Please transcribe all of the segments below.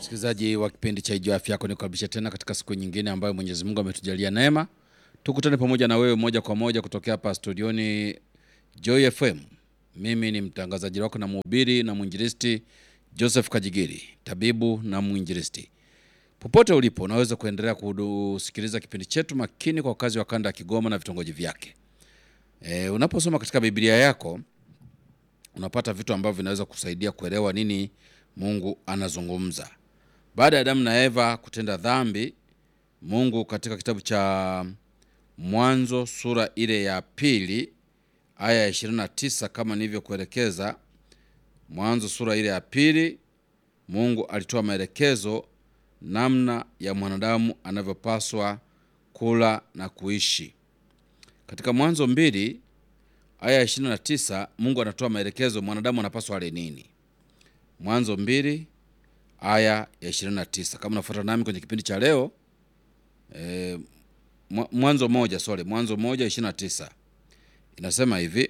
Msikilizaji wa kipindi cha Ijua Afya Yako, nikukaribisha tena katika siku nyingine ambayo Mwenyezi Mungu ametujalia neema, tukutane pamoja na wewe moja kwa moja kutokea hapa studioni Joy FM. Mimi ni mtangazaji wako na mhubiri na mwinjilisti Joseph Kajigiri, tabibu na mwinjilisti. Popote ulipo, unaweza kuendelea kusikiliza kipindi chetu makini kwa wakazi wa kanda ya Kigoma na vitongoji vyake. E, unaposoma katika Biblia yako unapata vitu ambavyo vinaweza kusaidia kuelewa nini Mungu anazungumza. Baada ya Adamu na Eva kutenda dhambi, Mungu katika kitabu cha Mwanzo sura ile ya pili aya ya 29 kama nilivyokuelekeza, Mwanzo sura ile ya pili, Mungu alitoa maelekezo namna ya mwanadamu anavyopaswa kula na kuishi. Katika Mwanzo mbili aya ya 29 Mungu anatoa maelekezo mwanadamu anapaswa ale nini. Mwanzo mbili aya ya 29. Kama unafuata nami kwenye kipindi cha leo e, Mwanzo moja sorry, Mwanzo moja 29 inasema hivi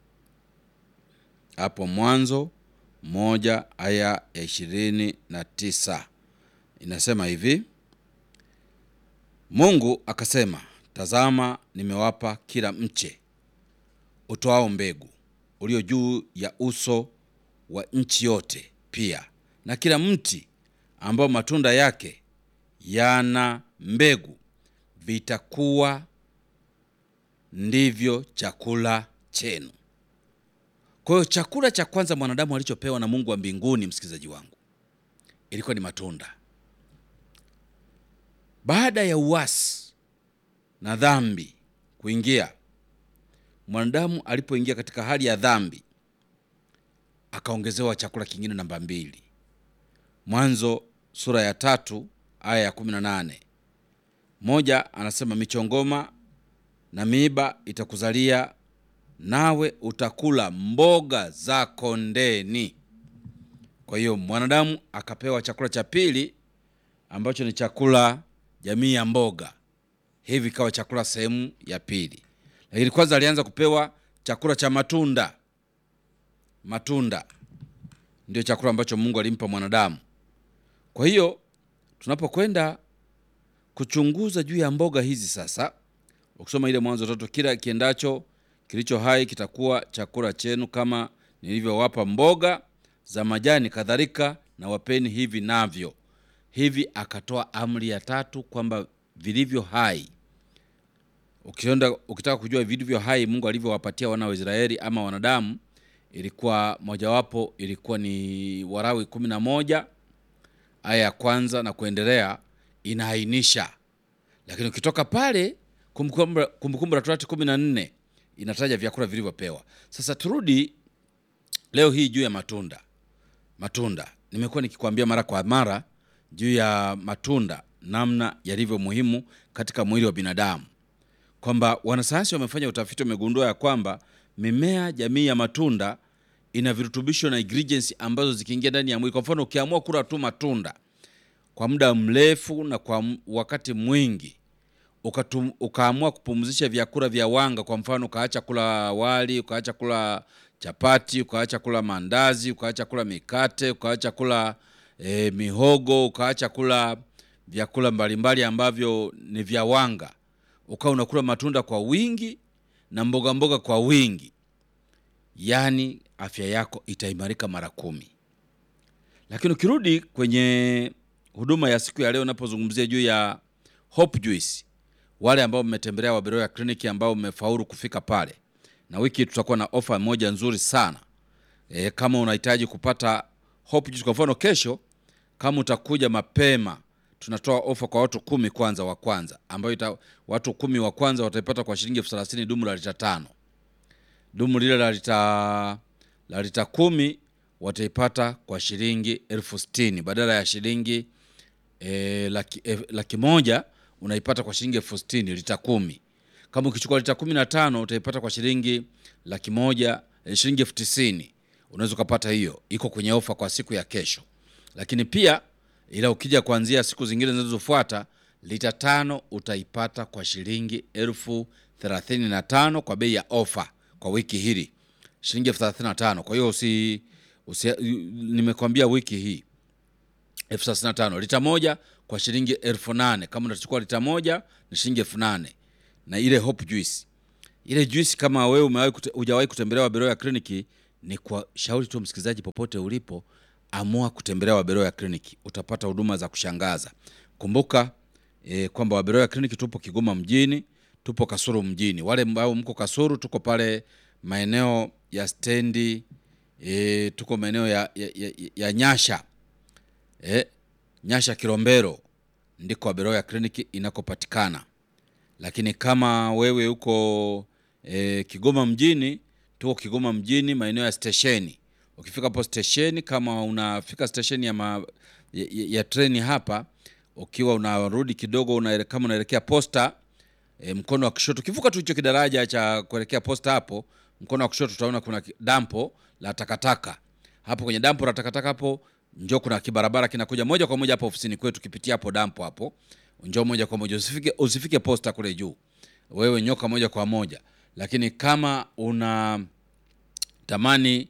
hapo, Mwanzo moja aya ya ishirini na tisa inasema hivi, Mungu akasema, tazama, nimewapa kila mche utoao mbegu ulio juu ya uso wa nchi yote, pia na kila mti ambao matunda yake yana mbegu, vitakuwa ndivyo chakula chenu. Kwa hiyo chakula cha kwanza mwanadamu alichopewa na Mungu wa mbinguni, msikilizaji wangu, ilikuwa ni matunda. Baada ya uasi na dhambi kuingia, mwanadamu alipoingia katika hali ya dhambi, akaongezewa chakula kingine namba mbili. Mwanzo sura ya tatu aya ya kumi na nane moja anasema michongoma na miiba itakuzalia nawe utakula mboga za kondeni. Kwa hiyo mwanadamu akapewa chakula cha pili ambacho ni chakula jamii ya mboga, hivi ikawa chakula sehemu ya pili. Lakini kwanza alianza kupewa chakula cha matunda. Matunda ndio chakula ambacho Mungu alimpa mwanadamu. Kwa hiyo tunapokwenda kuchunguza juu ya mboga hizi sasa, ukisoma ile Mwanzo tatu, kila kiendacho kilicho hai kitakuwa chakula chenu, kama nilivyowapa mboga za majani, kadhalika na wapeni hivi navyo. Hivi akatoa amri ya tatu kwamba vilivyo hai, ukienda ukitaka kujua vilivyo hai Mungu alivyowapatia wana wa Israeli ama wanadamu, ilikuwa mojawapo, ilikuwa ni Warawi kumi na moja aya ya kwanza na kuendelea, inaainisha. Lakini ukitoka pale Kumbukumbu la Torati kumi na nne inataja vyakula vilivyopewa. Sasa turudi leo hii juu ya matunda. Matunda nimekuwa nikikwambia mara kwa mara juu ya matunda, namna yalivyo muhimu katika mwili wa binadamu, kwamba wanasayansi wamefanya utafiti, wamegundua ya kwamba mimea jamii ya matunda ina virutubisho na ingredients ambazo zikiingia ndani ya mwili, kwa mfano ukiamua kula tu matunda kwa muda mrefu na kwa wakati mwingi Ukatum, ukaamua kupumzisha vyakula vya wanga, kwa mfano ukaacha kula wali, ukaacha kula chapati, ukaacha kula mandazi, ukaacha kula mikate, ukaacha kula e, mihogo, ukaacha kula vyakula mbalimbali ambavyo ni vya wanga, ukawa unakula matunda kwa wingi na mboga mboga kwa wingi, yaani afya yako itaimarika mara kumi. Lakini ukirudi kwenye huduma ya siku ya leo, unapozungumzia juu ya Hope Juice wale ambao mmetembelea Waberoya kliniki ambao mmefaulu kufika pale, na wiki tutakuwa na ofa moja nzuri sana e, kama unahitaji kupata Hope Juice, kwa mfano kesho, kama utakuja mapema, tunatoa ofa kwa watu kumi kwanza wa kwanza, ambayo ita, watu kumi wa kwanza wataipata kwa shilingi elfu thelathini dumu la lita tano. Dumu lile la lita la lita kumi wataipata kwa shilingi elfu sitini badala ya shilingi e, laki, e, laki moja unaipata kwa shilingi elfu sitini lita kumi. Kama ukichukua lita kumi na tano utaipata kwa shilingi laki moja shilingi elfu tisini unaweza ukapata hiyo, iko kwenye ofa kwa siku ya kesho. Lakini pia ila ukija kuanzia siku zingine zinazofuata lita tano utaipata kwa shilingi elfu thelathini na tano kwa bei ya ofa kwa wiki hili shilingi elfu thelathini na tano. Kwa hiyo usi, usi, nimekwambia wiki hii elfu thelathini na tano lita moja kwa shilingi elfu nane kama utachukua lita moja ni shilingi elfu nane na ile hope juice ile juice kama wewe umewahi kute, hujawahi kutembelea Waberoya kliniki ni kwa shauri tu msikilizaji popote ulipo amua kutembelea Waberoya kliniki utapata huduma za kushangaza kumbuka e, kwamba Waberoya kliniki tupo Kigoma mjini tupo Kasuru mjini wale ambao mko Kasuru tuko pale maeneo ya stendi e, tuko maeneo ya, ya, ya, ya Nyasha e, Nyasha Kilombero ndiko Waberoya kliniki inakopatikana lakini kama wewe uko e, Kigoma mjini, tuko Kigoma mjini maeneo ya stesheni. Ukifika hapo stesheni, kama unafika stesheni ya, ma, ya, ya, ya treni hapa, ukiwa unarudi kidogo una, kama unaelekea posta e, mkono wa kushoto, ukivuka tu hicho kidaraja cha kuelekea posta hapo, mkono wa kushoto utaona kuna ki- dampo la takataka. Hapo kwenye dampo la takataka hapo njoo, kuna kibarabara kinakuja moja kwa moja hapo ofisini kwetu, kipitia hapo dampo hapo njoo moja kwa moja, usifike, usifike posta kule juu, wewe nyoka moja kwa moja. Lakini kama una tamani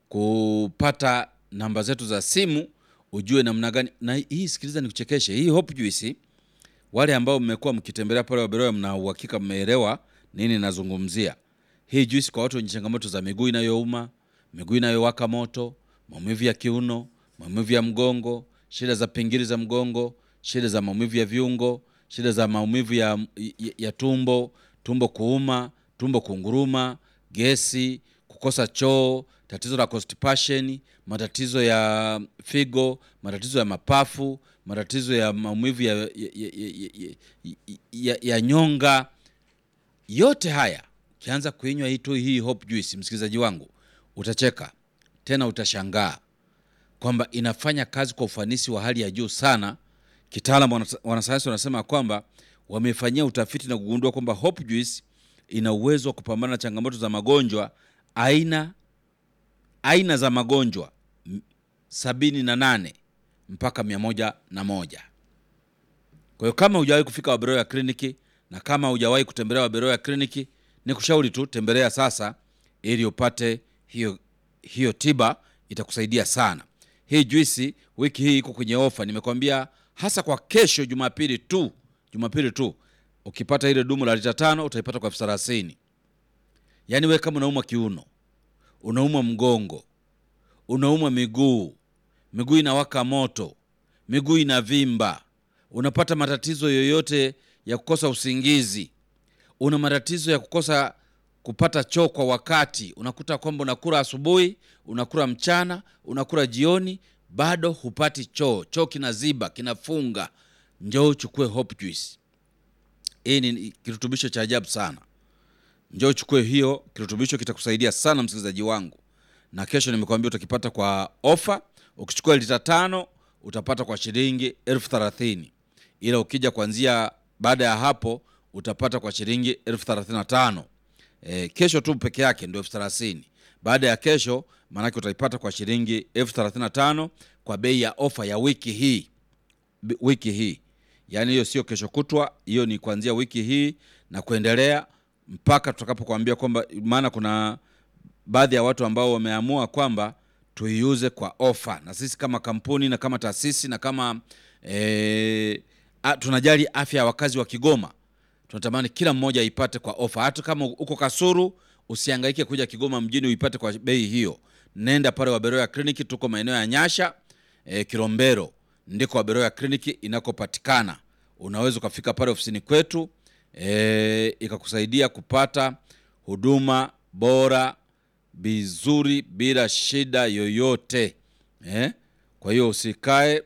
kupata namba zetu za simu ujue namna gani na hii, sikiliza nikuchekeshe, hii Hope Juice, wale ambao mmekuwa mkitembelea pale Waberoya, mna uhakika mmeelewa nini nazungumzia. Hii juice kwa watu wenye changamoto za miguu inayouma, miguu inayowaka moto, maumivu ya kiuno, maumivu ya mgongo, shida za pingili za mgongo, shida za maumivu ya viungo, shida za maumivu ya, ya, ya tumbo, tumbo kuuma, tumbo kunguruma, gesi, kukosa choo, tatizo la constipation, matatizo ya figo, matatizo ya mapafu, matatizo ya maumivu ya, ya, ya, ya, ya, ya, ya nyonga. Yote haya ukianza kuinywa hii tu hii Hope Juice, msikilizaji wangu, utacheka tena, utashangaa kwamba inafanya kazi kwa ufanisi wa hali ya juu sana. Kitaalam wanasa- wanasayansi wanasema kwamba wamefanyia utafiti na kugundua kwamba Hope Juice ina uwezo wa kupambana na changamoto za magonjwa aina aina za magonjwa m- sabini na nane mpaka mia moja na moja. Kwa hiyo kama hujawahi kufika Waberoya kliniki na kama hujawahi kutembelea Waberoya kliniki, ni kushauri tu tembelea sasa, ili upate hiyo hiyo tiba, itakusaidia sana. Hii juisi wiki hii iko kwenye ofa, nimekwambia hasa kwa kesho Jumapili tu, Jumapili tu ukipata ile dumu la lita tano utaipata kwa elfu thelathini. Yaani wewe kama unaumwa kiuno, unaumwa mgongo, unaumwa miguu, miguu inawaka moto, miguu inavimba, unapata matatizo yoyote ya kukosa usingizi, una matatizo ya kukosa kupata choo kwa wakati, unakuta kwamba unakula asubuhi, unakula mchana, unakula jioni, bado hupati choo, choo kinaziba, kinafunga, njoo uchukue Hope Juice. Hii ni kirutubisho cha ajabu sana. Njoo uchukue hiyo kirutubisho, kitakusaidia sana msikilizaji wangu, na kesho nimekwambia utakipata kwa ofa. Ukichukua lita tano utapata kwa shilingi elfu thelathini ila ukija kuanzia baada ya hapo utapata kwa shilingi elfu thelathini na tano E, kesho tu peke yake ndio elfu thelathini baada ya kesho maanake utaipata kwa shilingi elfu thelathini na tano kwa bei ya ofa ya wiki hii bi- wiki hii yaani hiyo sio kesho kutwa hiyo ni kuanzia wiki hii na kuendelea mpaka tutakapokuambia kwamba maana kuna baadhi ya watu ambao wameamua kwamba tuiuze kwa ofa na sisi kama kampuni na kama taasisi na kama e, a, tunajali afya ya wakazi wa Kigoma tunatamani kila mmoja aipate kwa ofa. Hata kama uko Kasuru, usihangaike kuja Kigoma mjini uipate kwa bei hiyo. Nenda pale Waberoya kliniki, tuko maeneo ya Nyasha e, Kilombero, ndiko Waberoya kliniki inakopatikana. Unaweza ukafika pale ofisini kwetu e, ikakusaidia kupata huduma bora vizuri bila shida yoyote eh? Kwa hiyo usikae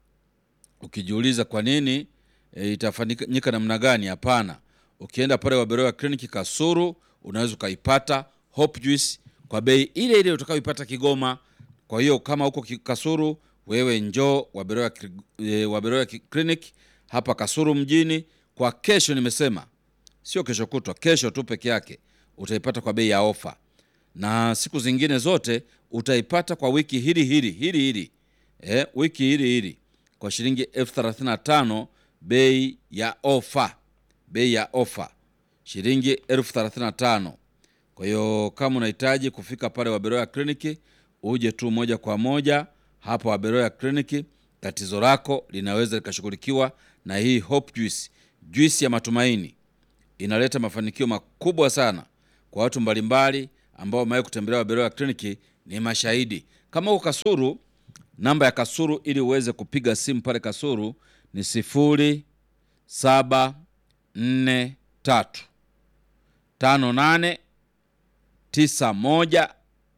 ukijiuliza kwa nini e, itafanyika namna gani. Hapana, ukienda pale Waberoya kliniki Kasuru unaweza ukaipata Hope Juice kwa bei ile ile utakayoipata Kigoma. Kwa hiyo kama uko Ki- Kasuru, wewe njoo Waberoya Kli- e, Waberoya Ki- clinic hapa Kasuru mjini kwa kesho. Nimesema sio kesho kutwa, kesho tu peke yake utaipata kwa bei ya ofa, na siku zingine zote utaipata kwa wiki hili hili hili hili eh, wiki hili hili kwa shilingi elfu thelathini na tano bei ya ofa, bei ya ofa shilingi elfu thelathini na tano. Kwa hiyo kama unahitaji kufika pale Waberoya kliniki, uje tu moja kwa moja hapa Waberoya kliniki tatizo lako linaweza likashughulikiwa na hii Hope Juice. Juisi ya matumaini inaleta mafanikio makubwa sana kwa watu mbalimbali ambao wamewahi kutembelea Wabeloya kliniki, ni mashahidi. Kama uko Kasuru, namba ya Kasuru ili uweze kupiga simu pale Kasuru ni sifuri saba nne tatu tano nane tisa moja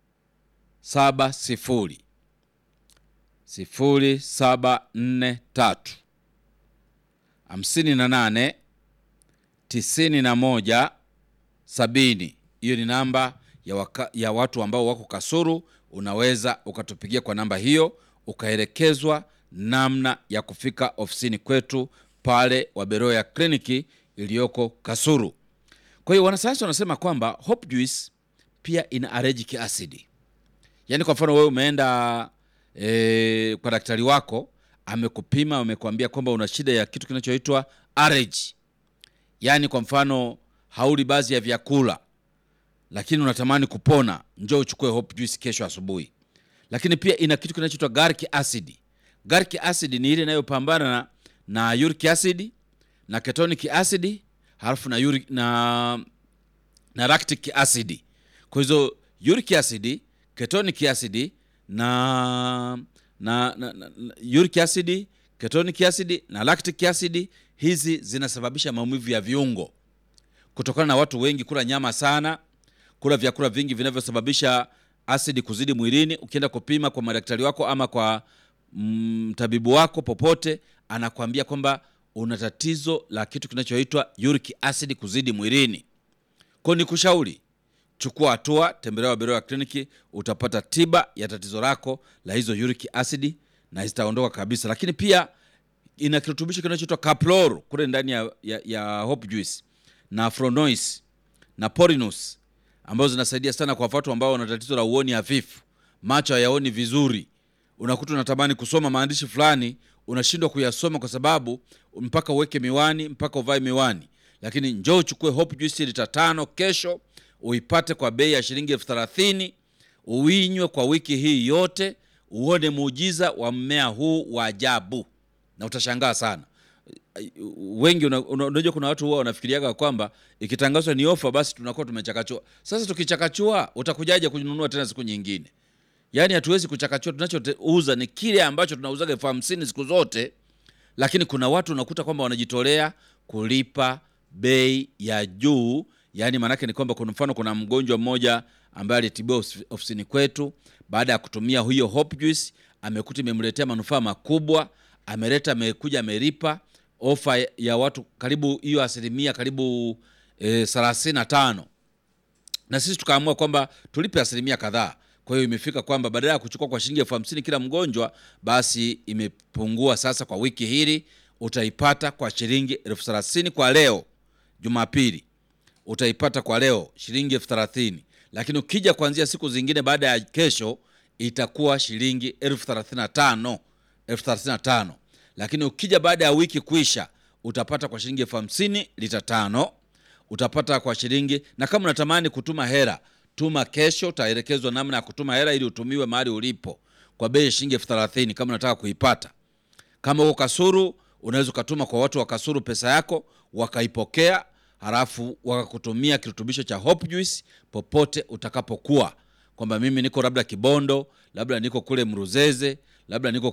saba sifuri sifuri saba nne tatu hamsini na nane tisini na moja sabini. Hiyo ni namba ya, waka, ya watu ambao wako Kasuru. Unaweza ukatupigia kwa namba hiyo ukaelekezwa namna ya kufika ofisini kwetu pale Wabeloya kliniki iliyoko Kasuru. Kwa hiyo wanasayansi wanasema kwamba Hope Juice pia ina allergic acid. Yaani kwa mfano wewe umeenda e, kwa daktari wako amekupima, amekwambia kwamba una shida ya kitu kinachoitwa allergy. Yaani kwa mfano hauli baadhi ya vyakula lakini unatamani kupona, njoo uchukue Hope Juice kesho asubuhi. Lakini pia ina kitu kinachoitwa garlic acid. Garlic acid ni ile inayopambana na, na uric acid na ketonic acid halafu na, uric, na, na lactic acid. Kwa hizo uric acid, ketonic acid na, na, na, na, na uric acid, ketonic acid na lactic acid, hizi zinasababisha maumivu ya viungo kutokana na watu wengi kula nyama sana, kula vyakula vingi vinavyosababisha asidi kuzidi mwilini. Ukienda kupima kwa madaktari wako ama kwa mtabibu mm, wako popote, anakwambia kwamba una tatizo la kitu kinachoitwa uric acid kuzidi mwilini. Kwa ni kushauri chukua hatua, tembelea Wabeloya kliniki, utapata tiba ya tatizo lako la hizo uric acid na zitaondoka kabisa. Lakini pia ina kirutubisho kinachoitwa Caplor kule ndani ya, ya, ya Hope Juice na Fronois na Porinus ambazo zinasaidia sana kwa watu ambao wana tatizo la uoni hafifu, macho hayaoni vizuri. Unakuta unatamani kusoma maandishi fulani, unashindwa kuyasoma kwa sababu mpaka uweke miwani, mpaka uvae miwani. Lakini njoo uchukue Hope Juice lita tano kesho, uipate kwa bei ya shilingi elfu thelathini uinywe kwa wiki hii yote, uone muujiza wa mmea huu wa ajabu, na utashangaa sana wengi unajua, una, kuna watu huwa wanafikiriaga kwamba ikitangazwa ni ofa basi tunakuwa tumechakachua. Sasa tukichakachua, utakujaje kununua tena siku nyingine? Yaani hatuwezi kuchakachua. Tunachouza ni kile ambacho tunauzaga elfu hamsini siku zote, lakini kuna watu unakuta kwamba wanajitolea kulipa bei ya juu. Yaani maanake ni kwamba, kwa mfano, kuna mgonjwa mmoja ambaye alitibiwa ofisini kwetu, baada ya kutumia hiyo Hope Juice amekuta imemletea manufaa makubwa, ameleta amekuja, amelipa ofa ya watu karibu hiyo asilimia karibu thelathini na tano na sisi tukaamua kwamba tulipe asilimia kadhaa. Kwa hiyo imefika kwamba badala ya kuchukua kwa shilingi elfu hamsini kila mgonjwa, basi imepungua sasa. Kwa wiki hili utaipata kwa shilingi elfu thelathini kwa leo Jumapili, utaipata kwa leo shilingi elfu thelathini lakini ukija kuanzia siku zingine baada ya kesho itakuwa shilingi elfu thelathini na tano elfu thelathini na tano lakini ukija baada ya wiki kuisha utapata kwa shilingi elfu hamsini lita tano utapata kwa shilingi. Na kama unatamani kutuma hela, tuma kesho, utaelekezwa namna ya kutuma hela ili utumiwe mahali ulipo kwa bei ya shilingi elfu thelathini kama unataka kuipata. Kama uko Kasuru, unaweza ukatuma kwa watu wa Kasuru pesa yako wakaipokea, halafu wakakutumia kirutubisho cha Hope Juice popote utakapokuwa, kwamba mimi niko labda Kibondo, labda niko kule Mruzeze labda niko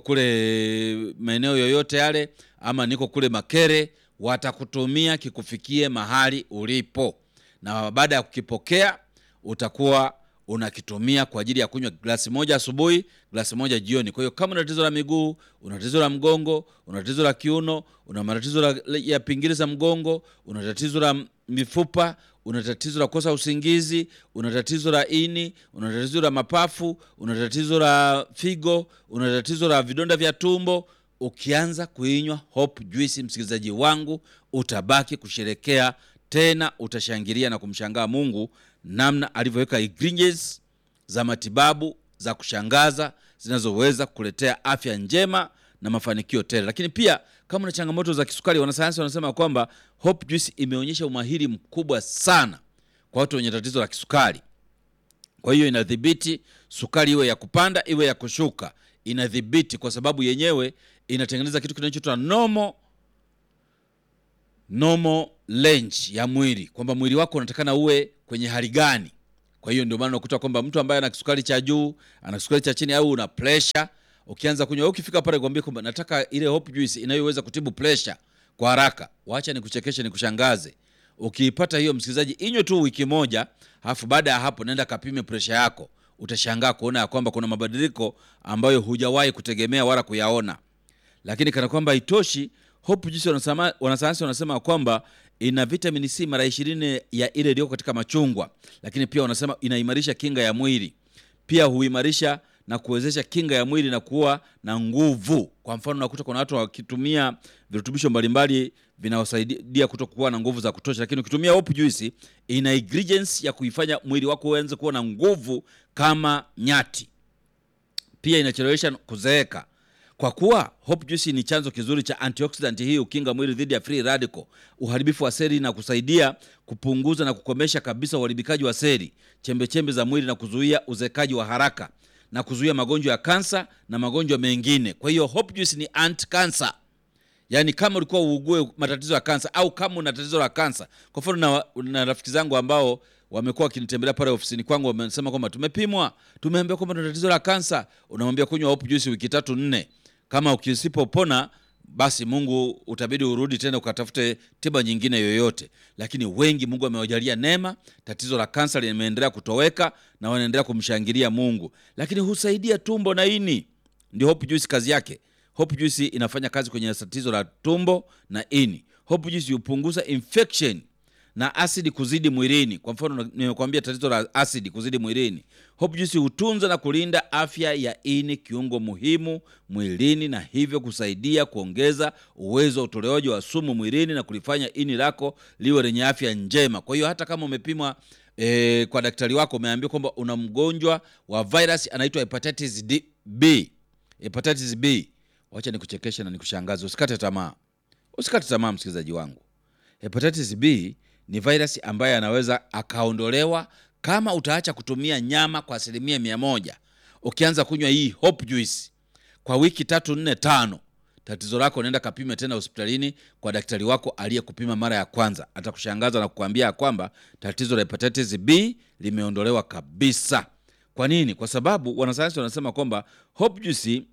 kule maeneo yoyote yale, ama niko kule Makere, watakutumia kikufikie mahali ulipo, na baada ya kukipokea utakuwa unakitumia kwa ajili ya kunywa glasi moja asubuhi, glasi moja jioni. Kwa hiyo kama una tatizo la miguu, una tatizo la mgongo, una tatizo la kiuno, una matatizo ya pingili za mgongo, una tatizo la mifupa una tatizo la kukosa usingizi, una tatizo la ini, una tatizo la mapafu, una tatizo la figo, una tatizo la vidonda vya tumbo, ukianza kuinywa Hope Juice, msikilizaji wangu, utabaki kusherekea tena, utashangilia na kumshangaa Mungu namna alivyoweka ingredients za matibabu za kushangaza zinazoweza kukuletea afya njema na mafanikio tele. Lakini pia kama una changamoto za kisukari, wanasayansi wanasema kwamba Hope Juice imeonyesha umahiri mkubwa sana kwa watu wenye tatizo la kisukari. Kwa hiyo inadhibiti sukari, iwe ya kupanda iwe ya kushuka, inadhibiti, kwa sababu yenyewe inatengeneza kitu kinachoitwa normal normal range ya mwili, kwamba mwili wako unatakana uwe kwenye hali gani. Kwa hiyo ndio maana unakuta kwamba mtu ambaye ana kisukari cha juu, ana kisukari cha chini au una pressure, ukianza kunywa, ukifika pale kwambie kwamba nataka ile hope juice inayoweza kutibu pressure kwa haraka, wacha nikuchekeshe, nikushangaze. Ukiipata hiyo, msikilizaji, inywe tu wiki moja, alafu baada ya hapo nenda kapime pressure yako, utashangaa kuona ya kwamba kuna mabadiliko ambayo hujawahi kutegemea wala kuyaona. Lakini kana kwamba haitoshi, hope juice wanasema, wanasayansi wanasema kwamba ina vitamini C mara ishirini ya ile iliyoko katika machungwa, lakini pia wanasema inaimarisha kinga ya mwili, pia huimarisha na kuwezesha kinga ya mwili na kuwa na nguvu. Kwa mfano, nakuta kuna watu wakitumia virutubisho mbalimbali vinawasaidia kuto kuwa na nguvu za kutosha, lakini ukitumia hope juice ina ingredients ya kuifanya mwili wako uanze kuwa na nguvu kama nyati. Pia inachelewesha kuzeeka kwa kuwa hope juice ni chanzo kizuri cha antioxidant. Hii ukinga mwili dhidi ya free radical, uharibifu wa seli, na kusaidia kupunguza na kukomesha kabisa uharibikaji wa seli, chembechembe za mwili, na kuzuia uzekaji wa haraka na kuzuia magonjwa ya kansa na magonjwa mengine. Kwa hiyo hope juice ni anti cancer. Yaani kama ulikuwa uugue matatizo ya kansa au kama una tatizo la kansa, kwa mfano na, na rafiki zangu ambao wamekuwa wakinitembelea pale ofisini kwangu, wamesema kwamba tumepimwa, tumeambiwa kwamba tuna tatizo la kansa. Unamwambia kunywa hope juice wiki tatu nne, kama ukisipopona basi Mungu utabidi urudi tena ukatafute tiba nyingine yoyote. Lakini wengi Mungu amewajalia neema, tatizo la kansa limeendelea kutoweka na wanaendelea kumshangilia Mungu. Lakini husaidia tumbo na ini, ndio hope juice kazi yake. Hope juice inafanya kazi kwenye tatizo la tumbo na ini. Hope juice hupunguza infection na asidi kuzidi mwilini. Kwa mfano, nimekuambia tatizo la asidi kuzidi mwilini. Hope juice hutunza na kulinda afya ya ini, kiungo muhimu mwilini, na hivyo kusaidia kuongeza uwezo wa utolewaji wa sumu mwilini na kulifanya ini lako liwe lenye afya njema. Kwa hiyo hata kama umepimwa e, kwa daktari wako umeambiwa kwamba una mgonjwa wa virus anaitwa hepatitis D, B, hepatitis B, wacha nikuchekeshe na nikushangaze. Usikate tamaa, usikate tamaa msikilizaji wangu. Hepatitis B ni virus ambaye anaweza akaondolewa kama utaacha kutumia nyama kwa asilimia mia moja. Ukianza kunywa hii hope juice kwa wiki tatu nne tano, tatizo lako nenda kapime tena hospitalini kwa daktari wako aliyekupima mara ya kwanza. Atakushangaza na kukwambia kwamba tatizo la hepatitis B limeondolewa kabisa. Kwa nini? Kwa sababu wanasayansi wanasema kwamba hope juice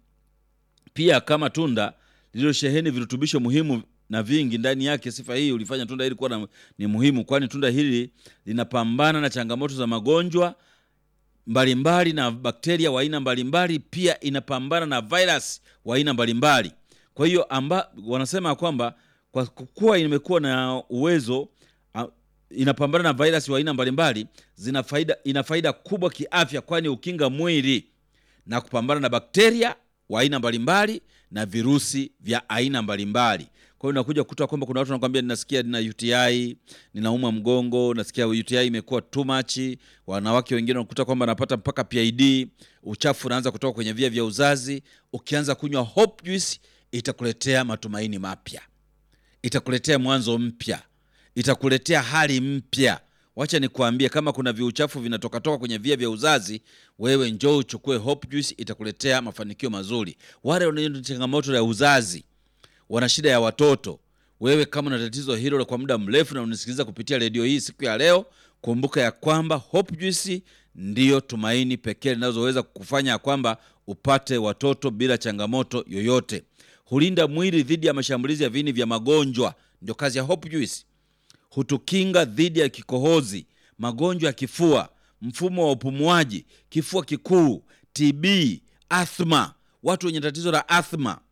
pia kama tunda lililosheheni virutubisho muhimu na vingi ndani yake. Sifa hii ulifanya tunda hili kuwa ni muhimu, kwani tunda hili linapambana na changamoto za magonjwa mbalimbali na bakteria wa aina mbalimbali, pia inapambana na virus wa aina mbalimbali. Kwa hiyo amba, wanasema kwamba kwa kuwa imekuwa na uwezo a, inapambana na virus wa aina mbalimbali, zina faida, ina faida kubwa kiafya, kwani ukinga mwili na kupambana na bakteria wa aina mbalimbali na virusi vya aina mbalimbali. Kwa hiyo unakuja kukuta kwamba kuna watu wanakwambia, ninasikia nina UTI, ninauma mgongo, nasikia UTI imekuwa too much. Wanawake wengine wanakuta kwamba anapata mpaka PID, uchafu unaanza kutoka kwenye via vya uzazi. Ukianza kunywa hope juice, itakuletea matumaini mapya, itakuletea mwanzo mpya, itakuletea hali mpya. Wacha nikuambie, kama kuna viuchafu vinatokatoka kwenye via vya uzazi, wewe njoo uchukue hope juice, itakuletea mafanikio mazuri. Wale wenye changamoto ya uzazi wana shida ya watoto, wewe kama una tatizo hilo kwa muda mrefu na unisikiliza kupitia redio hii siku ya leo, kumbuka ya kwamba hope juice ndiyo tumaini pekee linazoweza kukufanya kwamba upate watoto bila changamoto yoyote. Hulinda mwili dhidi ya mashambulizi ya viini vya magonjwa, ndio kazi ya hope juice. Hutukinga dhidi ya kikohozi, magonjwa ya kifua, mfumo wa upumuaji, kifua kikuu, TB, athma. Watu wenye tatizo la athma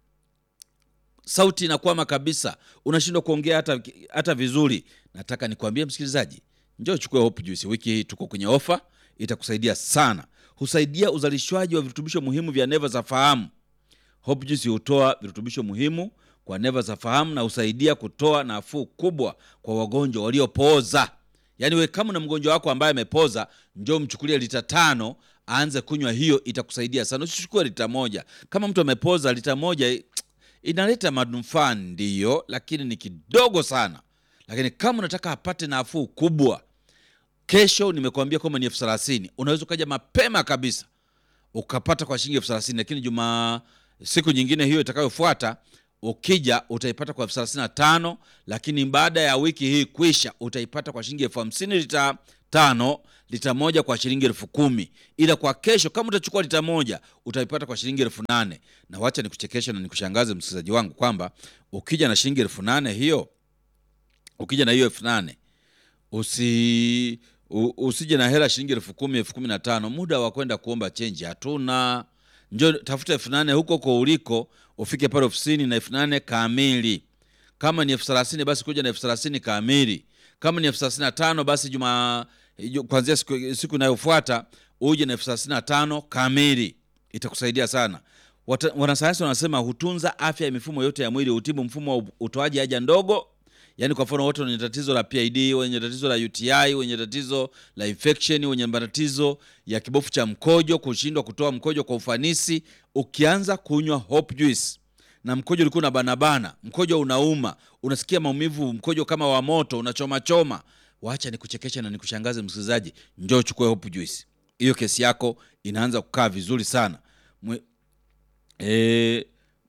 sauti inakwama kabisa, unashindwa kuongea hata, hata vizuri. Nataka nikwambie msikilizaji, njoo chukue hope juice. Wiki hii tuko kwenye ofa, itakusaidia sana. Husaidia uzalishwaji wa virutubisho muhimu vya neva za fahamu. Hope juice hutoa virutubisho muhimu kwa neva za fahamu na husaidia kutoa nafuu kubwa kwa wagonjwa waliopooza. Yaani we kama na mgonjwa wako ambaye amepoza, njoo mchukulie lita tano aanze kunywa, hiyo itakusaidia sana. Usichukue lita moja. Kama mtu amepoza, lita moja inaleta manufaa ndiyo, lakini ni kidogo sana. Lakini kama unataka apate nafuu kubwa, kesho nimekuambia kwamba ni elfu thelathini. Unaweza ukaja mapema kabisa ukapata kwa shilingi elfu thelathini lakini juma siku nyingine hiyo itakayofuata ukija utaipata kwa elfu thelathini na tano lakini baada ya wiki hii kuisha utaipata kwa shilingi elfu hamsini lita tano lita moja kwa shilingi elfu kumi ila kwa kesho kama utachukua lita moja utaipata kwa shilingi elfu nane na wacha nikuchekeshe na nikushangaze msikilizaji wangu kwamba ukija na shilingi elfu nane hiyo ukija na hiyo elfu nane usi u, usije na hela shilingi elfu kumi elfu kumi na tano muda wa kwenda kuomba chenji hatuna njo tafuta elfu nane huko huko uliko ufike pale ofisini na elfu nane kamili kama ni elfu thelathini basi kuja na elfu thelathini kamili kama ni elfu thelathini na tano basi juma ju- kuanzia siku, siku inayofuata uje na elfu thelathini na tano kamili itakusaidia sana Wata- wanasayansi wanasema hutunza afya ya mifumo yote ya mwili hutibu mfumo wa utoaji haja ndogo yaani kwa mfano watu wenye tatizo la PID, wenye tatizo la UTI, wenye tatizo la infection, wenye matatizo ya kibofu cha mkojo, kushindwa kutoa mkojo kwa ufanisi, ukianza kunywa Hope Juice na mkojo ulikuwa na banabana, mkojo unauma, unasikia maumivu, mkojo kama wa moto, unachoma choma, wacha nikuchekeshe na nikushangaze msikilizaji, njoo chukue Hope Juice. Hiyo kesi yako inaanza kukaa vizuri sana. Mwe, e,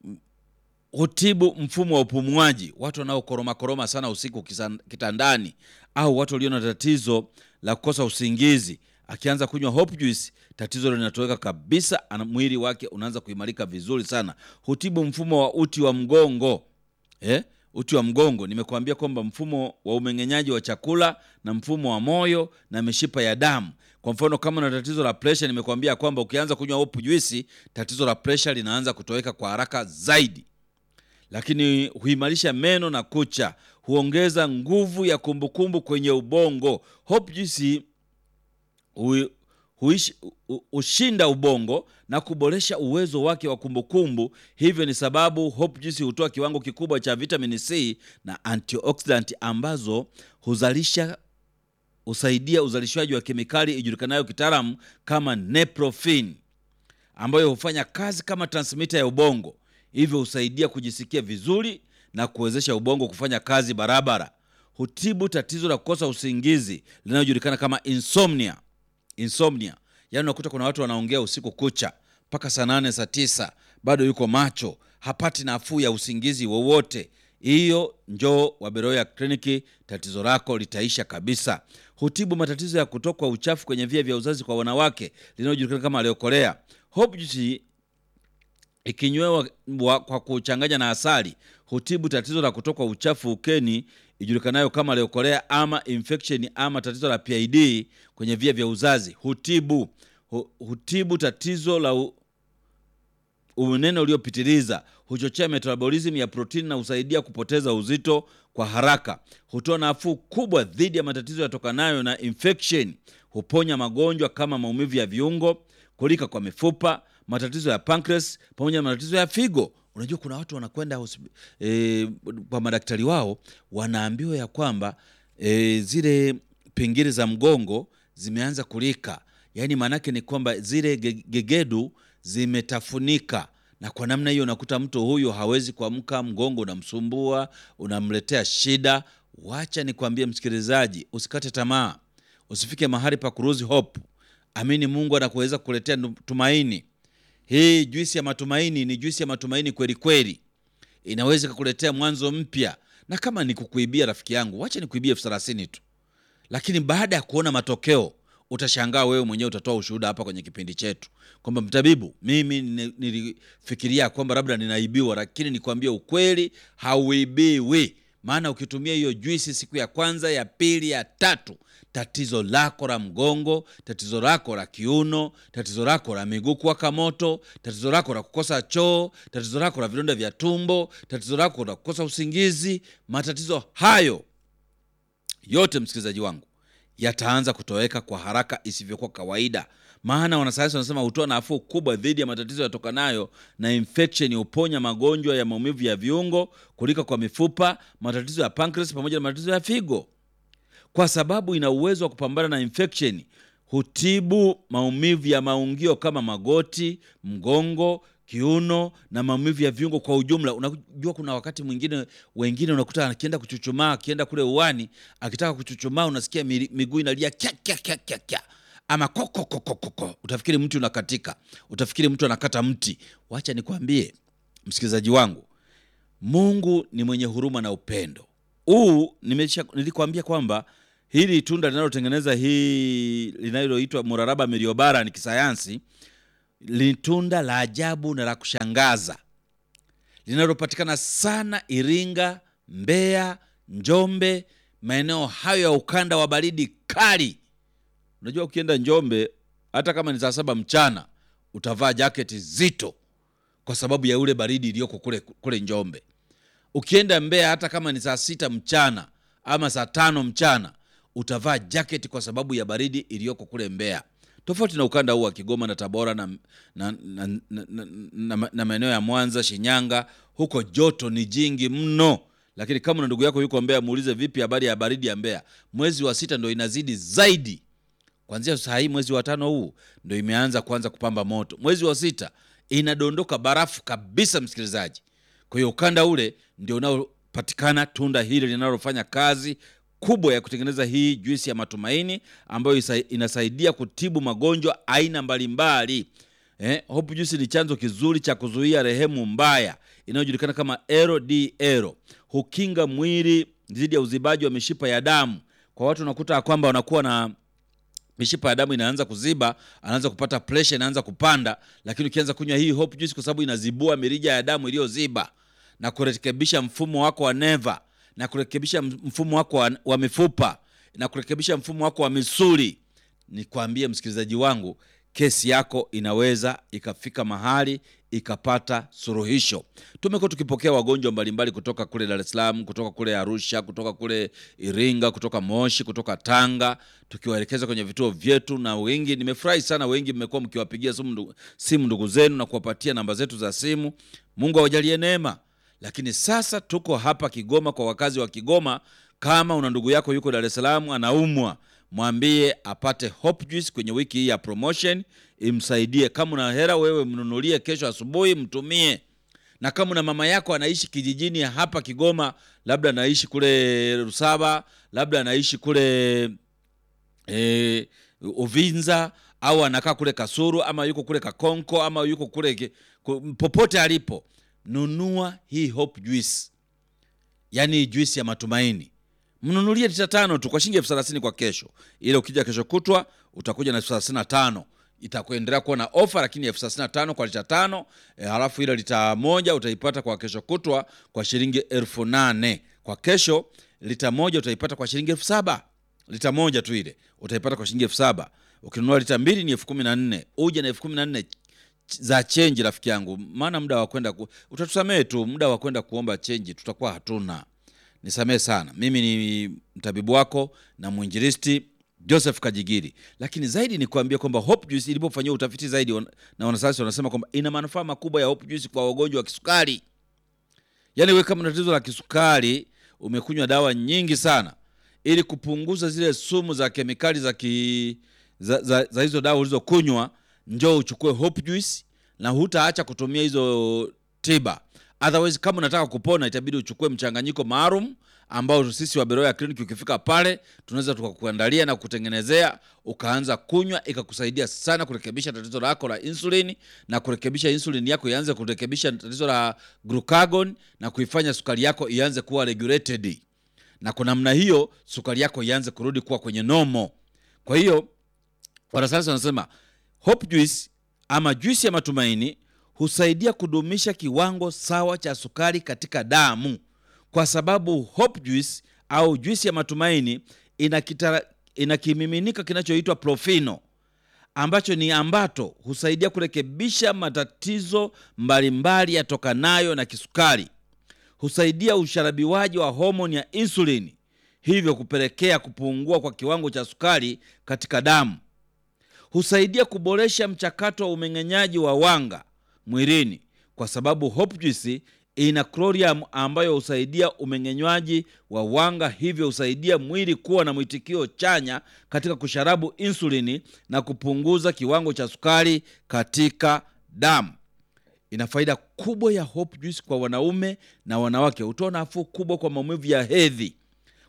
hutibu mfumo wa upumuaji, watu wanaokoroma koroma sana usiku kisan- kitandani, au watu walio na tatizo la kukosa usingizi. Akianza kunywa Hope Juice, tatizo linatoweka kabisa, ana mwili wake unaanza kuimarika vizuri sana. Hutibu mfumo wa uti wa mgongo eh? Uti wa mgongo, nimekuambia kwamba mfumo wa umeng'enyaji wa chakula na mfumo wa moyo na mishipa ya damu. Kwa mfano kama una tatizo la presha, nimekuambia kwamba ukianza kunywa Hope Juice, tatizo la presha linaanza kutoweka kwa haraka zaidi lakini huimarisha meno na kucha, huongeza nguvu ya kumbukumbu kwenye ubongo. Hope Juice hui- huishi- hu- hushinda ubongo na kuboresha uwezo wake wa kumbukumbu. Hivyo ni sababu Hope Juice hutoa kiwango kikubwa cha vitamin C na antioxidant ambazo huzalisha husaidia uzalishaji wa kemikali ijulikanayo kitaalamu kama neprophene ambayo hufanya kazi kama transmitter ya ubongo, hivyo husaidia kujisikia vizuri na kuwezesha ubongo kufanya kazi barabara. Hutibu tatizo la kukosa usingizi linalojulikana kama insomnia. Insomnia, yaani unakuta kuna watu wanaongea usiku kucha mpaka saa nane saa tisa bado yuko macho, hapati nafuu ya usingizi wowote. Hiyo njoo Waberoya kliniki, tatizo lako litaisha kabisa. Hutibu matatizo ya kutokwa uchafu kwenye via vya uzazi kwa wanawake linalojulikana kama leokolea. Hope Juice ikinywewa wa- kwa kuchanganya na asali hutibu tatizo la kutokwa uchafu ukeni ijulikanayo kama leokolea ama infection ama tatizo la PID kwenye via vya uzazi. Hutibu hu, hutibu tatizo la u, unene uliopitiliza, huchochea metabolism ya protini na husaidia kupoteza uzito kwa haraka. Hutoa nafuu kubwa dhidi ya matatizo yatokanayo na infection. Huponya magonjwa kama maumivu ya viungo, kulika kwa mifupa, matatizo ya pancreas pamoja na matatizo ya figo. Unajua kuna watu wanakwenda hospi- eh, kwa madaktari wao wanaambiwa ya kwamba eh, zile pingili za mgongo zimeanza kulika, yaani maanake ni kwamba zile ge- gegedu zimetafunika na kwa namna hiyo unakuta mtu huyu hawezi kuamka, mgongo unamsumbua, unamletea shida. Wacha nikwambie msikilizaji, usikate tamaa, usifike mahali pa kuruzi hope. Amini Mungu anakuweza kuletea nu- tumaini. Hii juisi ya matumaini ni juisi ya matumaini kweli kweli, inaweza kukuletea mwanzo mpya. Na kama ni kukuibia, rafiki yangu, wacha nikuibie elfu thelathini tu lakini baada ya kuona matokeo utashangaa wewe mwenyewe utatoa ushuhuda hapa kwenye kipindi chetu kwamba mtabibu mimi ni- nilifikiria kwamba labda ninaibiwa lakini nikwambie ukweli hauibiwi maana ukitumia hiyo juisi siku ya kwanza ya pili ya tatu tatizo lako la mgongo tatizo lako la kiuno tatizo lako la miguu kuwaka moto tatizo lako la kukosa choo tatizo lako la vidonda vya tumbo tatizo lako la kukosa usingizi matatizo hayo yote msikilizaji wangu yataanza kutoweka kwa haraka isivyokuwa kawaida maana wanasayansi wanasema hutoa nafuu kubwa dhidi ya matatizo yatokanayo na infection huponya magonjwa ya maumivu ya viungo kulika kwa mifupa matatizo ya pancreas pamoja na matatizo ya figo kwa sababu ina uwezo wa kupambana na infection hutibu maumivu ya maungio kama magoti mgongo kiuno na maumivu ya viungo kwa ujumla unajua kuna wakati mwingine wengine unakuta akienda kuchuchumaa akienda kule uwani akitaka kuchuchumaa unasikia mi- miguu inalia kya, kya, kya, kya, kya. ama kokokokoko, utafikiri mti unakatika, utafikiri mtu anakata mti. Wacha nikwambie msikilizaji wangu, Mungu ni mwenye huruma na upendo. Huu nimesha nilikwambia kwamba hili tunda linalotengeneza hii linaloitwa muraraba meliobara ni kisayansi, ni tunda la ajabu na la kushangaza linalopatikana sana Iringa, Mbeya, Njombe, maeneo hayo ya ukanda wa baridi kali. Unajua, ukienda Njombe hata kama ni saa saba mchana utavaa jaketi zito kwa sababu ya ule baridi iliyoko kule, kule Njombe. Ukienda Mbeya hata kama ni saa sita mchana ama saa tano mchana utavaa jaketi kwa sababu ya baridi iliyoko kule Mbeya, tofauti na ukanda huu wa Kigoma na Tabora na, na, na, na, na, na, na maeneo ya Mwanza, Shinyanga. Huko joto ni jingi mno, lakini kama na ndugu yako yuko Mbeya, muulize vipi habari ya baridi ya Mbeya. Mwezi wa sita ndo inazidi zaidi Kwanzia saa hii mwezi wa tano huu ndo imeanza kuanza kupamba moto. Mwezi wa sita inadondoka barafu kabisa, msikilizaji. Kwa hiyo ukanda ule ndio unaopatikana tunda hili linalofanya kazi kubwa ya kutengeneza hii juisi ya matumaini ambayo isa- inasaidia kutibu magonjwa aina mbalimbali. Eh, hopu juisi ni chanzo kizuri cha kuzuia rehemu mbaya inayojulikana kama LDL. Hukinga mwili dhidi ya uzibaji wa mishipa ya damu. Kwa watu unakuta ya kwamba wanakuwa na mishipa ya damu inaanza kuziba, anaanza kupata pressure, inaanza kupanda. Lakini ukianza kunywa hii hope juice, kwa sababu inazibua mirija ya damu iliyoziba na kurekebisha mfumo wako wa neva na kurekebisha mfumo wako wa, wa mifupa na kurekebisha mfumo wako wa misuli, nikwambie msikilizaji wangu, kesi yako inaweza ikafika mahali ikapata suluhisho. Tumekuwa tukipokea wagonjwa mbalimbali kutoka kule Dar es Salaam, kutoka kule Arusha, kutoka kule Iringa, kutoka Moshi, kutoka Tanga, tukiwaelekeza kwenye vituo vyetu, na wengi, nimefurahi sana, wengi mmekuwa mkiwapigia simu ndugu, simu ndugu zenu na kuwapatia namba zetu za simu. Mungu awajalie neema. Lakini sasa tuko hapa Kigoma kwa wakazi wa Kigoma. Kama una ndugu yako yuko Dar es Salaam anaumwa, mwambie apate Hope Juice kwenye wiki hii ya promotion, imsaidie. Kama una hela wewe, mnunulie kesho asubuhi, mtumie. Na kama una mama yako anaishi kijijini hapa Kigoma, labda anaishi kule Rusaba, labda anaishi kule e, Uvinza au anakaa kule Kasuru ama yuko kule Kakonko ama yuko kule ki- ku- popote alipo, nunua hii Hope Juice, yaani juisi ya matumaini. Mnunulie lita tano tu kwa shilingi elfu thelathini kwa kesho. Ile ukija kesho kutwa utakuja na elfu thelathini na tano itakuendelea kuwa na ofa, lakini elfu thelathini na tano kwa lita tano e, halafu ile lita moja utaipata kwa kesho kutwa kwa shilingi elfu nane kwa kesho. Lita moja utaipata kwa shilingi elfu saba lita moja tu ile utaipata kwa shilingi elfu saba Ukinunua lita mbili ni elfu kumi na nne Uje na elfu kumi na nne za chenji, rafiki yangu, maana muda wa kwenda ku... utatusamehe tu, muda wa kwenda kuomba chenji tutakuwa hatuna. Nisamehe sana, mimi ni mtabibu wako na mwinjilisti Joseph Kajigiri, lakini zaidi ni kuambia kwamba Hope Juice ilipofanyia utafiti zaidi wan- na wanasayansi wanasema kwamba ina manufaa makubwa ya Hope Juice kwa wagonjwa wa kisukari. Yaani wewe kama una tatizo la kisukari, umekunywa dawa nyingi sana ili kupunguza zile sumu za kemikali za, ki, za, za, za hizo dawa ulizokunywa, njoo uchukue Hope Juice na hutaacha kutumia hizo tiba. Otherwise, kama unataka kupona itabidi uchukue mchanganyiko maalum ambao sisi wa Beroya Clinic ukifika pale tunaweza tukakuandalia na kutengenezea ukaanza kunywa, ikakusaidia sana kurekebisha tatizo lako la insulin na kurekebisha insulin yako ianze kurekebisha tatizo la glucagon na kuifanya sukari yako ianze kuwa regulated na kwa namna hiyo sukari yako ianze kurudi kuwa kwenye nomo. Kwa hiyo wanasayansi wanasema Hope Juice ama juisi ya matumaini husaidia kudumisha kiwango sawa cha sukari katika damu, kwa sababu Hope Juice au juisi ya matumaini ina, kitara, ina kimiminika kinachoitwa profino ambacho ni ambato husaidia kurekebisha matatizo mbalimbali yatokanayo na kisukari husaidia usharabiwaji wa homoni ya insulini, hivyo kupelekea kupungua kwa kiwango cha sukari katika damu. Husaidia kuboresha mchakato wa umeng'enyaji wa wanga mwilini, kwa sababu Hope Juice ina chlorium ambayo husaidia umeng'enywaji wa wanga, hivyo husaidia mwili kuwa na mwitikio chanya katika kusharabu insulini na kupunguza kiwango cha sukari katika damu. Ina faida kubwa ya Hope Juice kwa wanaume na wanawake. Hutoa nafuu kubwa kwa maumivu ya hedhi,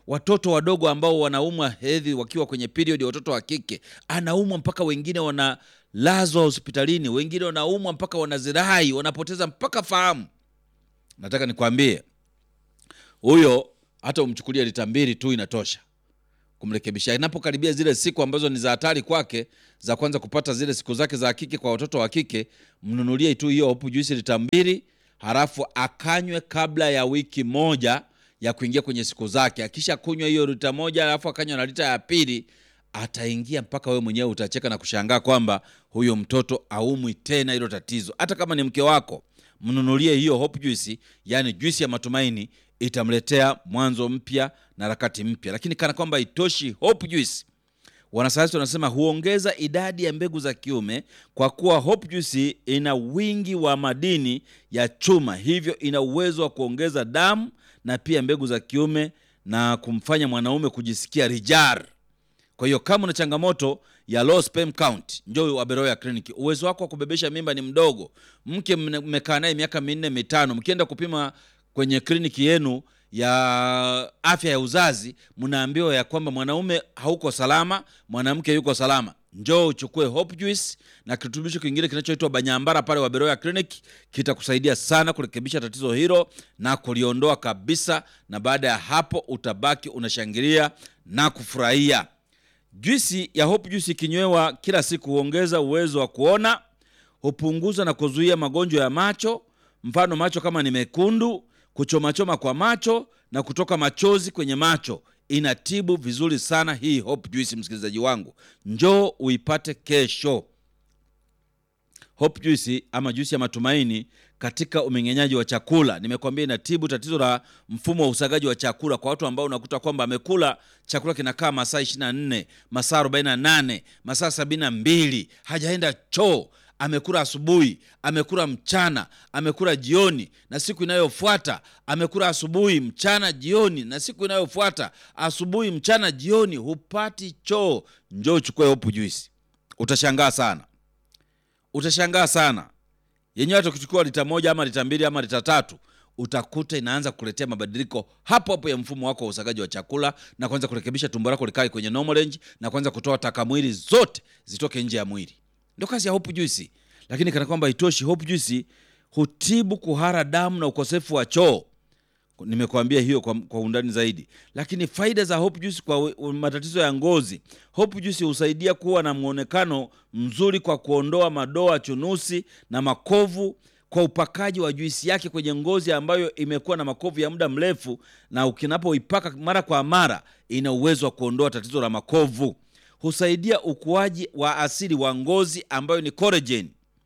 watoto wadogo ambao wanaumwa hedhi wakiwa kwenye period, watoto wa kike anaumwa mpaka wengine wanalazwa hospitalini, wengine wanaumwa mpaka wanazirai, wanapoteza mpaka fahamu. Nataka nikwambie huyo, hata umchukulie lita mbili tu inatosha kumrekebisha. Inapokaribia zile siku ambazo ni za hatari kwake, za kwanza kupata zile siku zake za kike kwa watoto wa kike, mnunulie tu hiyo hopu juisi lita mbili, halafu akanywe kabla ya wiki moja ya kuingia kwenye siku zake. Akisha kunywa hiyo lita moja, halafu akanywa na lita ya pili, ataingia mpaka wewe mwenyewe utacheka na kushangaa kwamba huyo mtoto aumwi tena hilo tatizo. Hata kama ni mke wako, mnunulie hiyo hope juice, yani juisi ya matumaini, itamletea mwanzo mpya na harakati mpya. Lakini kana kwamba itoshi, hope juice wanasayansi wanasema huongeza idadi ya mbegu za kiume kwa kuwa hope juice ina wingi wa madini ya chuma, hivyo ina uwezo wa kuongeza damu na pia mbegu za kiume na kumfanya mwanaume kujisikia rijar. Kwa hiyo kama una changamoto ya low sperm count, njoo Waberoya Clinic. Uwezo wako wa kubebesha mimba ni mdogo, mke mmekaa naye miaka minne mitano, mkienda kupima kwenye kliniki yenu ya afya ya uzazi, mnaambiwa ya kwamba mwanaume hauko salama, mwanamke yuko salama. Njoo uchukue Hope Juice na kirutubisho kingine kinachoitwa Banyambara pale Waberoya Clinic, kitakusaidia sana kurekebisha tatizo hilo na kuliondoa kabisa, na baada ya hapo utabaki unashangilia na kufurahia. Juisi ya Hope Juice ikinywewa kila siku huongeza uwezo wa kuona, hupunguza na kuzuia magonjwa ya macho, mfano macho kama ni mekundu, kuchomachoma kwa macho na kutoka machozi kwenye macho. Inatibu vizuri sana hii Hope Juice, msikilizaji wangu, njoo uipate kesho. Hope Juice ama juisi ya matumaini katika umeng'enyaji wa chakula. Nimekwambia inatibu tatizo la mfumo wa usagaji wa chakula kwa watu ambao unakuta kwamba amekula chakula kinakaa masaa 24, masaa 48, masaa 72, hajaenda choo. Amekula asubuhi, amekula mchana, amekula jioni, na siku inayofuata amekula asubuhi, mchana, jioni, na siku inayofuata asubuhi, mchana, jioni, hupati choo. Njoo uchukue Hope Juice, utashangaa sana utashangaa sana yenyewe. Hata ukichukua lita moja ama lita mbili ama lita tatu, utakuta inaanza kuletea mabadiliko hapo hapo ya mfumo wako wa usagaji wa chakula na kuanza kurekebisha tumbo lako likae kwenye normal range na kuanza kutoa taka mwili zote zitoke nje ya mwili. Ndio kazi ya Hope Juice. Lakini kana kwamba itoshi, Hope Juice hutibu kuhara damu na ukosefu wa choo. Nimekuambia hiyo kwa, kwa undani zaidi, lakini faida za Hope Juice kwa we- matatizo ya ngozi. Hope Juice husaidia kuwa na mwonekano mzuri kwa kuondoa madoa, chunusi na makovu kwa upakaji wa juisi yake kwenye ngozi ambayo imekuwa na makovu ya muda mrefu, na ukinapoipaka mara kwa mara, ina uwezo wa kuondoa tatizo la makovu. Husaidia ukuaji wa asili wa ngozi ambayo ni collagen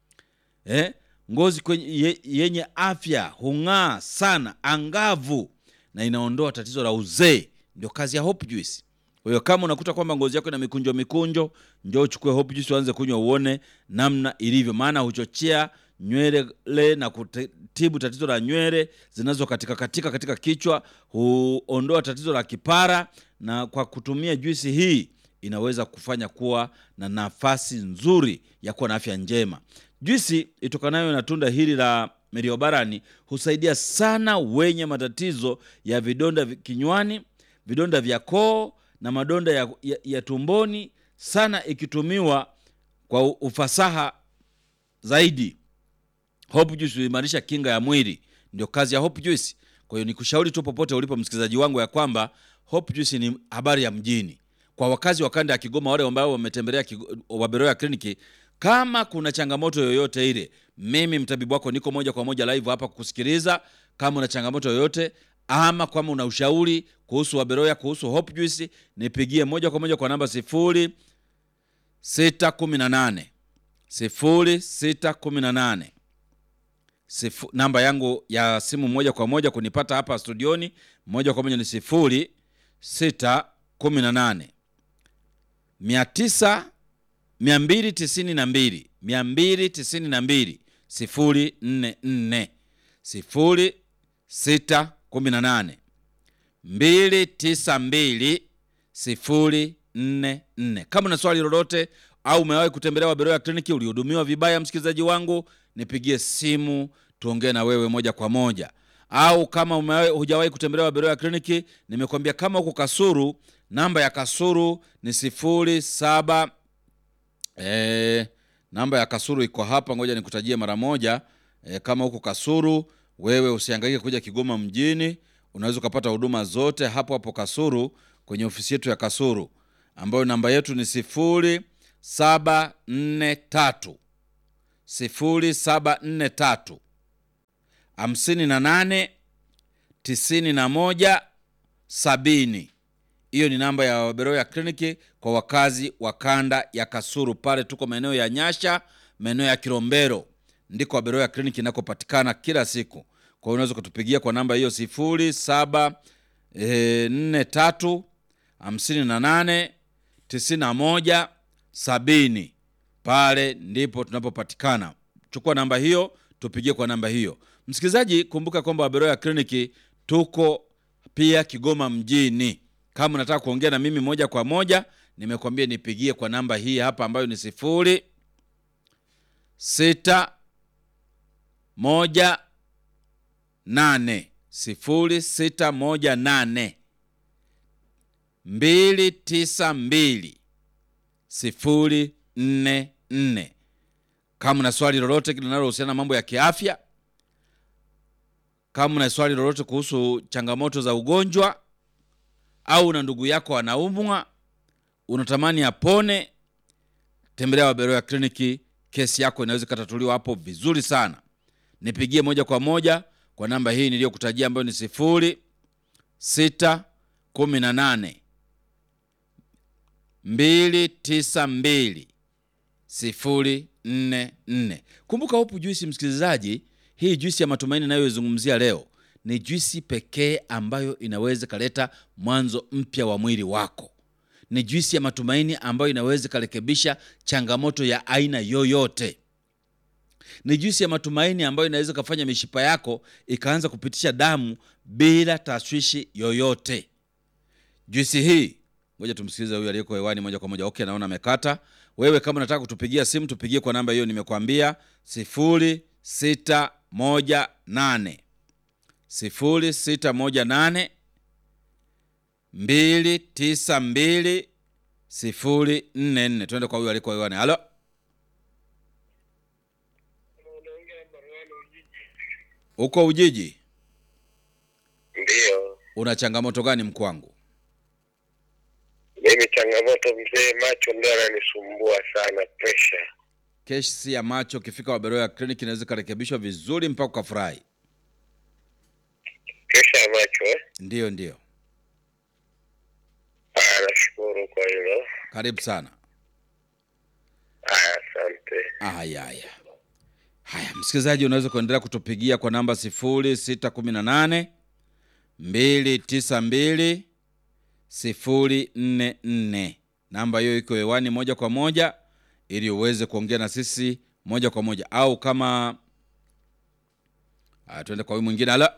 eh? ngozi kwenye, ye, yenye afya hung'aa sana angavu na inaondoa tatizo la uzee. Ndio kazi ya Hope Juice. Kwa hiyo kama unakuta kwamba ngozi yako ina mikunjo mikunjo, njoo uchukue Hope Juice uanze kunywa uone namna ilivyo, maana huchochea nywele na kutibu tatizo la nywele zinazo katika katika katika kichwa, huondoa tatizo la kipara, na kwa kutumia juisi hii inaweza kufanya kuwa na nafasi nzuri ya kuwa na afya njema. Juisi itokanayo na tunda hili la meriobarani husaidia sana wenye matatizo ya vidonda vi- kinywani, vidonda vya koo na madonda ya, ya, ya tumboni, sana ikitumiwa kwa u- ufasaha zaidi. Hope Juice huimarisha kinga ya mwili, ndio kazi ya Hope Juice. Kwa hiyo nikushauri tu popote ulipo msikilizaji wangu ya kwamba Hope Juice ni habari ya mjini kwa wakazi wa kanda ya Kigoma, wale ambao wametembelea Kigo- Waberoya kliniki. Kama kuna changamoto yoyote ile, mimi mtabibu wako niko moja kwa moja live hapa kukusikiliza. Kama una changamoto yoyote ama kama una ushauri kuhusu Waberoya, kuhusu Hope Juice, nipigie moja kwa moja kwa namba sifuri sita kumi na nane sifuri sita kumi na nane Sifu, namba yangu ya simu moja kwa moja kunipata hapa studioni moja kwa moja ni sifuri sita kumi na nane mia tisa mia mbili tisini na mbili mia mbili tisini na mbili sifuri nne nne sifuri sita kumi na nane mbili tisa mbili sifuri nne nne. Kama una swali lolote au umewahi kutembelea Waberoya kliniki ulihudumiwa vibaya, msikilizaji wangu, nipigie simu tuongee na wewe moja kwa moja. au kama umewahi- hujawahi kutembelea Waberoya kliniki, nimekwambia kama uko Kasuru, namba ya Kasuru ni sifuri saba eh, namba ya Kasuru iko hapa, ngoja nikutajie mara moja. Eh, kama huko Kasuru, wewe usihangaike kuja Kigoma mjini, unaweza ukapata huduma zote hapo hapo Kasuru kwenye ofisi yetu ya Kasuru ambayo namba yetu ni sifuri saba nne tatu sifuri saba nne tatu hamsini na nane tisini na moja sabini. Hiyo ni namba ya Waberoya kliniki kwa wakazi wa kanda ya Kasuru. Pale tuko maeneo ya Nyasha, maeneo ya Kilombero, ndiko Waberoya kliniki inakopatikana kila siku. Kwa hiyo unaweza kutupigia kwa namba hiyo sifuri saba eh, nne tatu hamsini na nane tisini na moja sabini. Pale ndipo tunapopatikana. Chukua namba hiyo, tupigie kwa namba hiyo. Msikilizaji, kumbuka kwamba Waberoya kliniki tuko pia Kigoma mjini. Kama unataka kuongea na mimi moja kwa moja, nimekwambia nipigie kwa namba hii hapa ambayo ni sifuri sita moja nane sifuri sita moja nane mbili tisa mbili sifuri nne nne. Kama una swali lolote linalohusiana na mambo ya kiafya, kama una swali lolote kuhusu changamoto za ugonjwa, au una ndugu yako anaumwa, unatamani apone, tembelea Waberoya kliniki. Kesi yako inaweza ikatatuliwa hapo vizuri sana. Nipigie moja kwa moja kwa namba hii niliyokutajia ambayo ni sifuri sita kumi na nane mbili tisa mbili sifuri nne nne. Kumbuka Hope Juisi, msikilizaji, hii juisi ya matumaini inayoizungumzia leo ni juisi pekee ambayo inaweza ikaleta mwanzo mpya wa mwili wako. Ni juisi ya matumaini ambayo inaweza ikarekebisha changamoto ya aina yoyote. Ni juisi ya matumaini ambayo inaweza ikafanya mishipa yako ikaanza kupitisha damu bila tashwishi yoyote. Juisi hii, ngoja tumsikilize huyu aliyeko hewani moja kwa moja. Okay, naona amekata. Wewe kama unataka kutupigia simu, tupigie kwa namba hiyo nimekwambia, sifuri sita moja nane sifuri sita moja nane mbili tisa mbili sifuri nne nne. Tuende kwa huyu aliyeko hewani. Halo, uko Ujiji, Ndiyo, una changamoto gani mkwangu? mimi changamoto mzee, macho ndio yananisumbua sana, presha. Kesi ya macho ukifika Waberoya kliniki inaweza ikarekebishwa vizuri mpaka ukafurahi. Presha ya macho eh? Ndiyo, ndiyo, Aya, nashukuru kwa hilo. karibu sana. Aya, asante. Haya, haya, haya, msikilizaji, unaweza kuendelea kutupigia kwa namba sifuri sita kumi na nane mbili tisa mbili sifuri nne nne. Namba hiyo iko hewani moja kwa moja, ili uweze kuongea na sisi moja kwa moja, au kama haya, tuende kwa huyu mwingine. Ala,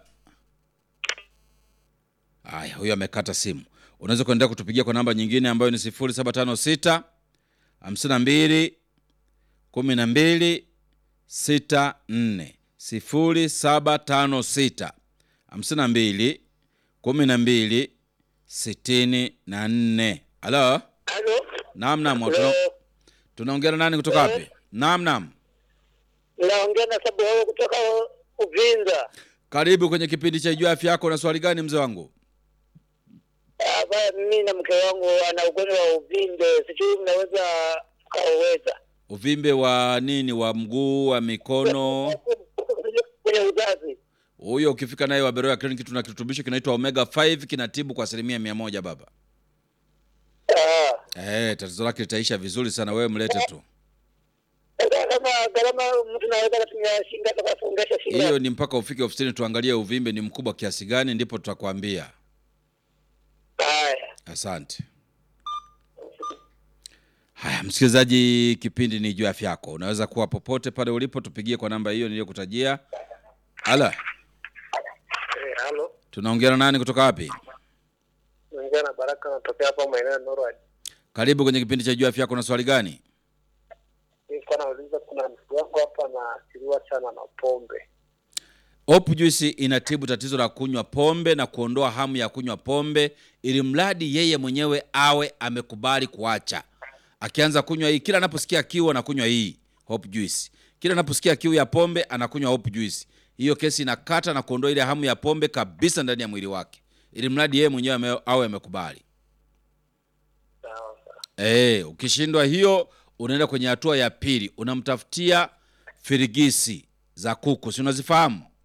haya, huyu amekata simu. Unaweza kuendelea kutupigia kwa namba nyingine ambayo ni sifuri saba tano sita hamsini na mbili kumi na mbili sita nne sifuri saba tano sita hamsini na mbili kumi na mbili sitini na nne. Halo, Halo, naam naam, tuna- tunaongea na nani kutoka wapi? Naam naam, naongea na Sabuhao kutoka Uvinza. karibu kwenye kipindi cha Ijua Afya Yako. Na swali gani mzee wangu? Hapa mimi na mke wangu ana ugonjwa wa uvimbe, sijui mnaweza mkauweza Uvimbe wa nini? Wa mguu, wa mikono? kwenye uzazi. Huyo ukifika naye Waberoya kliniki, tuna kirutubisho kinaitwa omega 5 kinatibu kwa asilimia mia moja baba. Ah, Eh, tatizo lake litaisha vizuri sana, wewe mlete tu. sasa kama gharama mtu naweza kutumia shinga tukafungasha shinga. Hiyo ni mpaka ufike ofisini tuangalie uvimbe ni mkubwa kiasi gani, ndipo tutakwambia. Haya, Asante. Haya, msikilizaji, kipindi ni juu ya afya yako. Unaweza kuwa popote pale ulipo, tupigie kwa namba hiyo niliyokutajia. Ala, eh, halo, tunaongea na nani kutoka wapi? naongea na Baraka, natokea hapa maeneo ya Norway. Karibu kwenye kipindi cha juu ya afya yako. Na swali gani? Nilikuwa nauliza, kuna mtu wangu hapa anaathiriwa sana na pombe. Hope Juice inatibu tatizo la kunywa pombe na kuondoa hamu ya kunywa pombe, ili mradi yeye mwenyewe awe amekubali kuacha. Akianza kunywa hii, kila anaposikia kiu anakunywa hii Hope Juice, kila anaposikia kiu ya pombe anakunywa Hope Juice. Hiyo kesi inakata na kuondoa ile hamu ya pombe kabisa ndani ya mwili wake, ili mradi yeye mwenyewe ame- awe amekubali. Sawa sawa. Eh, ukishindwa hiyo unaenda kwenye hatua ya pili, unamtafutia firigisi za kuku, si unazifahamu?